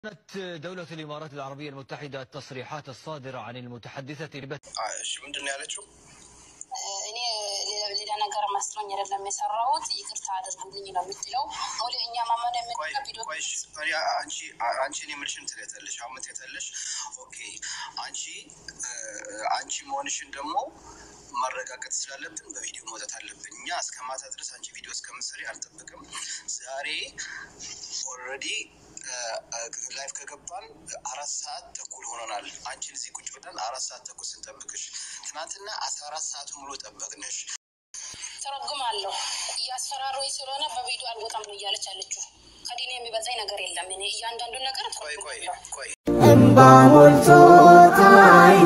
كانت دولة الإمارات العربية المتحدة التصريحات الصادرة عن المتحدثة لبث እሺ ምንድን ነው ያለችው? እኔ ሌላ ነገር መስሎኝ አይደለም የሰራሁት፣ ይቅርታ አድርጉልኝ ነው የምትለው። ወደ እኛ ማመን ቆይ የምንለው ቪዲዮ ቆይ፣ እሺ፣ እኔ አንቺ አንቺ እኔ የምልሽን ትለያለሽ። አሁን ምን ትለያለሽ? ኦኬ አንቺ አንቺ መሆንሽን ደግሞ ማረጋገጥ ስላለብን በቪዲዮ መውጣት አለብን። እኛ እስከ ማታ ድረስ አንቺ ቪዲዮ እስከምትሰሪ አልጠብቅም። ዛሬ ኦልሬዲ ላይፍ ከገባን አራት ሰዓት ተኩል ሆኖናል። አንቺን እዚህ ቁጭ ብለን አራት ሰዓት ተኩል ስንጠብቅሽ፣ ትናንትና አስራ አራት ሰዓት ሙሉ ጠበቅንሽ። ተረጉማለሁ እያስፈራሩኝ ስለሆነ በቪዲዮ አልወጣም ነው እያለች አለችው። ከዲኔ የሚበዛኝ ነገር የለም። እኔ እያንዳንዱ ነገር ቆይ ቆይ ተረጉማለሁ። ቆይ እምባ ሞልቶት አይኔ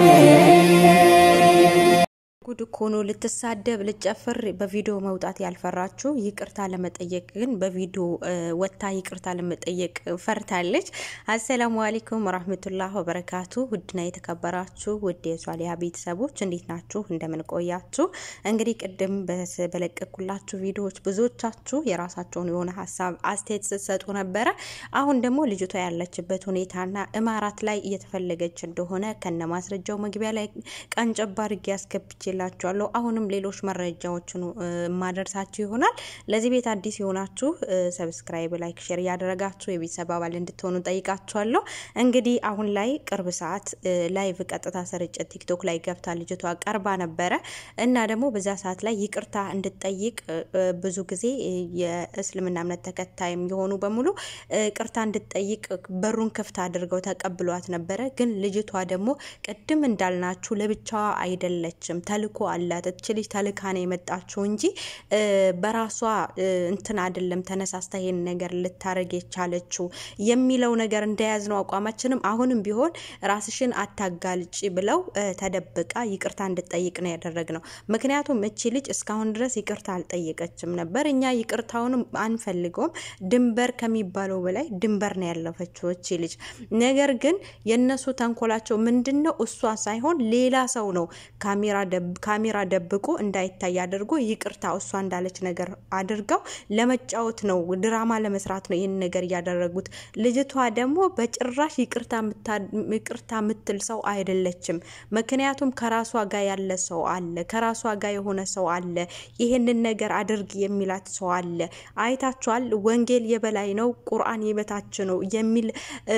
ጉድ እኮ ነው። ልትሳደብ ልጨፍር በቪዲዮ መውጣት ያልፈራችሁ ይቅርታ ለመጠየቅ ግን በቪዲዮ ወታ ይቅርታ ለመጠየቅ ፈርታለች። አሰላሙ አለይኩም ወራህመቱላህ ወበረካቱ። ውድና የተከበራችሁ ውድ የሷሊያ ቤተሰቦች እንዴት ናችሁ? እንደምን ቆያችሁ? እንግዲህ ቅድም በስ- በለቀኩላችሁ ቪዲዮዎች ብዙዎቻችሁ የራሳቸውን የሆነ ሀሳብ አስተያየት ስትሰጡ ነበረ። አሁን ደግሞ ልጅቷ ያለችበት ሁኔታና እማራት ላይ እየተፈለገች እንደሆነ ከነ ማስረጃው መግቢያ ላይ ቀንጨባ አድርጌ ያስገብቼላችኋለሁ። አሁንም ሌሎች መረጃዎችን እ፣ ማደርሳችሁ ይሆናል። ለዚህ ቤት አዲስ የሆናችሁ እ፣ ሰብስክራይብ፣ ላይክ፣ ሼር እያደረጋችሁ የቤተሰብ አባል እንድትሆኑ ጠይቃችኋለሁ። እንግዲህ አሁን ላይ ቅርብ ሰዓት እ፣ ላይቭ ቀጥታ ስርጭት ቲክቶክ ላይ ገብታ ልጅቷ ቀርባ ነበረ እና ደግሞ በዛ ሰዓት ላይ ይቅርታ እንድትጠይቅ እ፣ እ፣ ብዙ ጊዜ እ፣ የእስልምና እምነት ተከታይም የሆኑ በሙሉ እ፣ ቅርታ እንድትጠይቅ በሩን ክፍት አድርገው ተቀብሏት ነበረ። ግን ልጅቷ ደግሞ ቅድም እንዳልናችሁ ለብቻዋ አይደለችም፣ ተልኮ አላት። እች ልጅ ተልካ ነው የመጣችው እንጂ እ፣ በራሷ እ፣ እንትን አይደለም ተነሳስታ ይሄን ነገር ልታደርግ የቻለችው የሚለው ነገር እንደያዝ ነው አቋማችንም። አሁንም ቢሆን ራስሽን አታጋልጭ ብለው እ፣ ተደብቃ ይቅርታ እንድጠይቅ ነው ያደረግነው። ምክንያቱም እቺ ልጅ እስካሁን ድረስ ይቅርታ አልጠየቀችም ነበር። እኛ ይቅርታውንም አንፈልገውም። ድንበር ከሚባለው በላይ ድንበር ነው ያለፈችው እቺ ልጅ። ነገር ግን የእነሱ ተንኮላቸው ምንድን ነው? እሷ ሳይሆን ሌላ ሰው ነው ካሜራ ደብ- ካሜራ ደብቆ እንዳይታይ አድርጎ ይቅርታ እሷ እንዳለች ነገር አድርገው ለመጫወት ነው፣ ድራማ ለመስራት ነው ይህን ነገር እያደረጉት። ልጅቷ ደግሞ በጭራሽ ይቅርታ የምታ- ይቅርታ የምትል ሰው አይደለችም። ምክንያቱም ከራሷ ጋር ያለ ሰው አለ፣ ከራሷ ጋር የሆነ ሰው አለ፣ ይህንን ነገር አድርግ የሚላት ሰው አለ። አይታችኋል። ወንጌል የበላይ ነው፣ ቁርአን የበታች ነው የሚል እ፣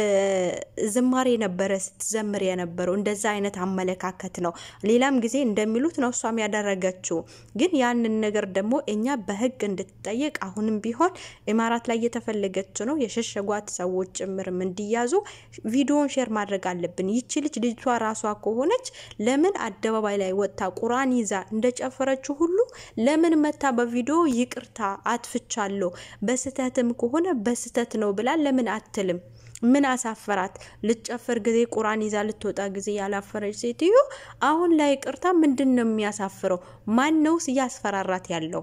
ዝማሬ ነበረ ስትዘምር የነበረው። እንደዛ አይነት አመለካከት ነው። ሌላም ጊዜ እንደሚሉት ነው እሷም ያደረገችው። ግን ያንን ነገር ደግሞ እኛ በህግ እንድትጠየቅ አሁንም ቢሆን ኢማራት ላይ እየተፈለገች ነው። የሸሸጓት ሰዎች ጭምርም እንዲያዙ ቪዲዮን ሼር ማድረግ አለብን። ይቺ ልጅ ልጅቷ ራሷ ከሆነች ለምን አደባባይ ላይ ወጥታ ቁርአን ይዛ እንደጨፈረችው ሁሉ ለምን መታ በቪዲዮ ይቅርታ አጥፍቻለሁ በስህተትም ከሆነ በስህተት ነው ብላ ለምን አትልም? ምን አሳፈራት? ልትጨፍር ጊዜ ቁርአን ይዛ ልትወጣ ጊዜ ያላፈረች ሴትዮ አሁን ላይ ቅርታ ምንድን ነው የሚያሳፍረው? ማን ነውስ እያስፈራራት ያለው?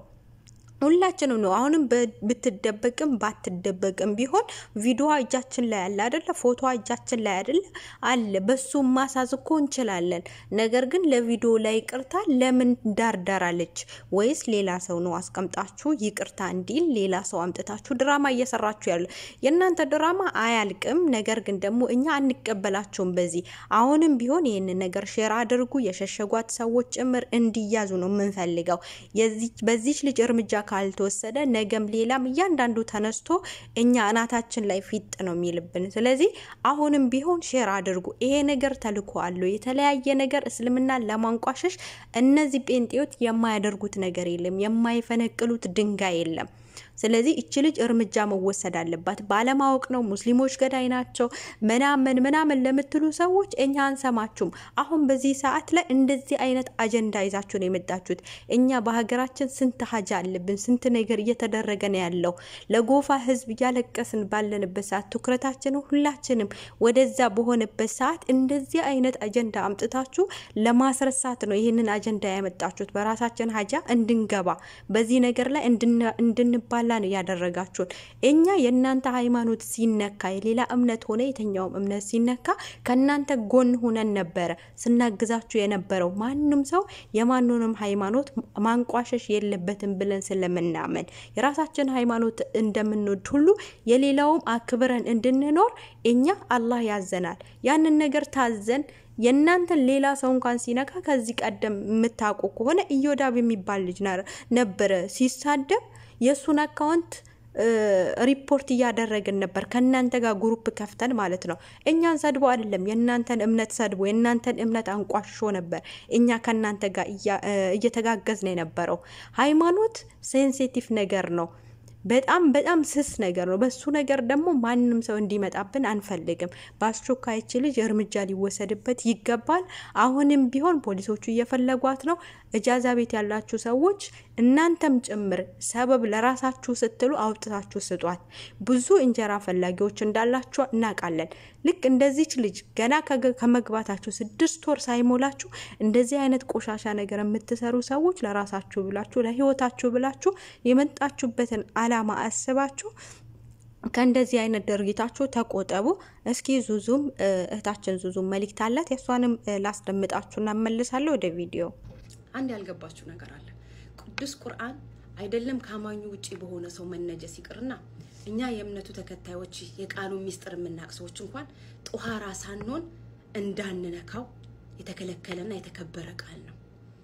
ሁላችንም ነው። አሁንም በ- ብትደበቅም ባትደበቅም ቢሆን ቪዲዮዋ እጃችን ላይ አለ አደለ? ፎቶዋ እጃችን ላይ አደለ አለ። በሱ ማሳዝ እኮ እንችላለን። ነገር ግን ለቪዲዮ ላይ ይቅርታ ለምን ዳርዳር አለች? ወይስ ሌላ ሰው ነው አስቀምጣችሁ ይቅርታ እንዲል ሌላ ሰው አምጥታችሁ ድራማ እየሰራችሁ ያለ? የእናንተ ድራማ አያልቅም። ነገር ግን ደግሞ እኛ አንቀበላቸውም። በዚህ አሁንም ቢሆን ይህንን ነገር ሼር አድርጉ። የሸሸጓት ሰዎች ጭምር እንዲያዙ ነው የምንፈልገው። የዚች- በዚች ልጅ እርምጃ ካልተወሰደ ነገም ሌላም እያንዳንዱ ተነስቶ እኛ እናታችን ላይ ፊጥ ነው የሚልብን። ስለዚህ አሁንም ቢሆን ሼር አድርጉ። ይሄ ነገር ተልኮ አለው የተለያየ ነገር እስልምናን ለማንቋሸሽ እነዚህ ጴንጤዎች የማያደርጉት ነገር የለም፣ የማይፈነቅሉት ድንጋይ የለም። ስለዚህ እች ልጅ እርምጃ መወሰድ አለባት። ባለማወቅ ነው ሙስሊሞች ገዳይ ናቸው ምናምን ምናምን ለምትሉ ሰዎች እኛ አንሰማችሁም። አሁን በዚህ ሰዓት ላይ እንደዚህ አይነት አጀንዳ ይዛችሁ ነው የመጣችሁት። እኛ በሀገራችን ስንት ሀጃ አለብን፣ ስንት ነገር እየተደረገ ነው ያለው። ለጎፋ ህዝብ እያለቀስን ባለንበት ሰዓት ትኩረታችን ሁላችንም ወደዛ በሆነበት ሰዓት እንደዚህ አይነት አጀንዳ አምጥታችሁ ለማስረሳት ነው ይህንን አጀንዳ ያመጣችሁት። በራሳችን ሀጃ እንድንገባ በዚህ ነገር ላይ እንድን- እንድንባላ እንድንባላ ነው ያደረጋችሁን። እኛ የእናንተ ሃይማኖት ሲነካ የሌላ እምነት ሆነ የትኛውም እምነት ሲነካ ከእናንተ ጎን ሁነን ነበረ ስናግዛችሁ የነበረው። ማንም ሰው የማንንም ሃይማኖት ማንቋሸሽ የለበትም ብለን ስለምናመን የራሳችን ሃይማኖት እንደምንወድ ሁሉ የሌላውም አክብረን እንድንኖር እኛ አላህ ያዘናል። ያንን ነገር ታዘን የእናንተን ሌላ ሰው እንኳን ሲነካ ከዚህ ቀደም የምታውቁ ከሆነ ኢዮዳብ የሚባል ልጅ ነበረ ሲሳደብ የእሱን አካውንት ሪፖርት እያደረግን ነበር ከእናንተ ጋር ግሩፕ ከፍተን ማለት ነው። እኛን ሰድቦ አይደለም የእናንተን እምነት ሰድቦ የእናንተን እምነት አንቋሽሾ ነበር እኛ ከእናንተ ጋር እየተጋገዝን የነበረው። ሃይማኖት ሴንሲቲቭ ነገር ነው። በጣም በጣም ስስ ነገር ነው። በሱ ነገር ደግሞ ማንም ሰው እንዲመጣብን አንፈልግም። በአስቸኳይ ይች ልጅ እርምጃ ሊወሰድበት ይገባል። አሁንም ቢሆን ፖሊሶቹ እየፈለጓት ነው። እጃዛ ቤት ያላችሁ ሰዎች እናንተም ጭምር ሰበብ ለራሳችሁ ስትሉ አውጥታችሁ ስጧት። ብዙ እንጀራ ፈላጊዎች እንዳላችሁ እናውቃለን። ልክ እንደዚች ልጅ ገና ከመግባታችሁ ስድስት ወር ሳይሞላችሁ እንደዚህ አይነት ቆሻሻ ነገር የምትሰሩ ሰዎች ለራሳችሁ ብላችሁ ለሕይወታችሁ ብላችሁ የመጣችሁበትን ዓላማ አስባችሁ ከእንደዚህ አይነት ድርጊታችሁ ተቆጠቡ። እስኪ ዙዙም እህታችን ዙዙም መልእክት አላት። የእሷንም ላስደምጣችሁ እናመልሳለሁ ወደ ቪዲዮ። አንድ ያልገባችሁ ነገር አለ። ቅዱስ ቁርአን አይደለም ከአማኙ ውጪ በሆነ ሰው መነጀስ ይቅርና እኛ የእምነቱ ተከታዮች የቃሉ ሚስጥር የምናቅ ሰዎች እንኳን ጦሃራ ሳንሆን እንዳንነካው የተከለከለና የተከበረ ቃል ነው።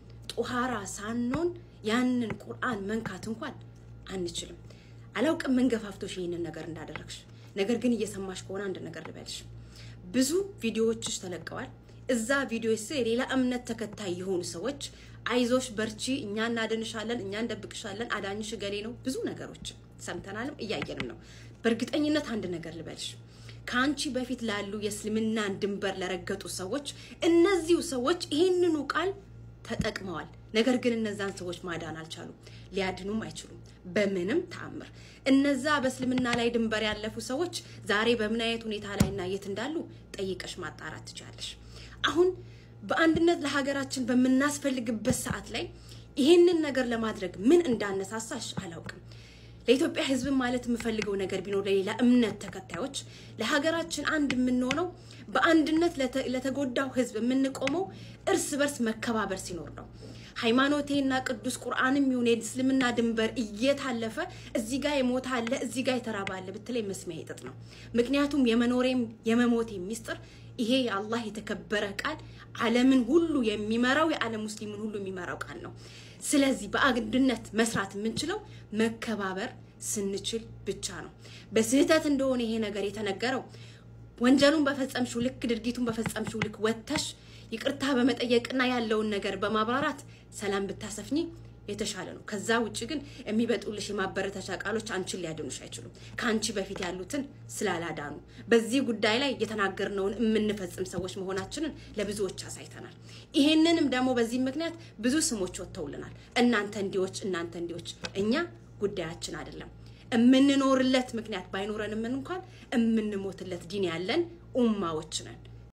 ጦሃራ ሳንሆን ያንን ቁርአን መንካት እንኳን አንችልም። አላውቅም ምን ገፋፍቶሽ ይህንን ነገር እንዳደረግሽ። ነገር ግን እየሰማሽ ከሆነ አንድ ነገር ልበልሽ። ብዙ ቪዲዮዎችሽ ተለቀዋል። እዛ ቪዲዮ ስር የሌላ እምነት ተከታይ የሆኑ ሰዎች አይዞሽ፣ በርቺ፣ እኛ እናድንሻለን፣ እኛ እንደብቅሻለን፣ አዳኝሽ ገሌ ነው። ብዙ ነገሮች ሰምተናልም እያየንም ነው። በእርግጠኝነት አንድ ነገር ልበልሽ ከአንቺ በፊት ላሉ የእስልምናን ድንበር ለረገጡ ሰዎች እነዚሁ ሰዎች ይህንኑ ቃል ተጠቅመዋል። ነገር ግን እነዛን ሰዎች ማዳን አልቻሉም፣ ሊያድኑም አይችሉም በምንም ተአምር። እነዛ በእስልምና ላይ ድንበር ያለፉ ሰዎች ዛሬ በምን አይነት ሁኔታ ላይ እና የት እንዳሉ ጠይቀሽ ማጣራት ትችላለሽ። አሁን በአንድነት ለሀገራችን በምናስፈልግበት ሰዓት ላይ ይህንን ነገር ለማድረግ ምን እንዳነሳሳሽ አላውቅም። ለኢትዮጵያ ሕዝብ ማለት የምፈልገው ነገር ቢኖር ለሌላ እምነት ተከታዮች ለሀገራችን አንድ የምንሆነው በአንድነት ለተጎዳው ሕዝብ የምንቆመው እርስ በርስ መከባበር ሲኖር ነው። ሃይማኖቴና ቅዱስ ቁርአንም ይሁን የእስልምና ድንበር እየታለፈ እዚህ ጋር የሞተ አለ እዚህ ጋር የተራበ አለ ብትለኝ መስሚያ ይጥጥ ነው። ምክንያቱም የመኖሬም የመሞቴም ሚስጥር ይሄ የአላህ የተከበረ ቃል ዓለምን ሁሉ የሚመራው የዓለም ሙስሊምን ሁሉ የሚመራው ቃል ነው። ስለዚህ በአንድነት መስራት የምንችለው መከባበር ስንችል ብቻ ነው። በስህተት እንደሆነ ይሄ ነገር የተነገረው ወንጀሉን በፈጸምሽው ልክ ድርጊቱን በፈጸምሽው ልክ ወጥተሽ ይቅርታ በመጠየቅና ያለውን ነገር በማብራራት ሰላም ብታሰፍኝ የተሻለ ነው። ከዛ ውጭ ግን የሚበጡልሽ የማበረታቻ ቃሎች አንቺን ሊያድኑሽ አይችሉም። ከአንቺ በፊት ያሉትን ስላላዳኑ በዚህ ጉዳይ ላይ የተናገርነውን የምንፈጽም ሰዎች መሆናችንን ለብዙዎች አሳይተናል። ይሄንንም ደግሞ በዚህ ምክንያት ብዙ ስሞች ወጥተውልናል። እናንተ እንዲዎች፣ እናንተ እንዲዎች። እኛ ጉዳያችን አይደለም። የምንኖርለት ምክንያት ባይኖረንም እንኳን የምንሞትለት ዲን ያለን ኡማዎች ነን።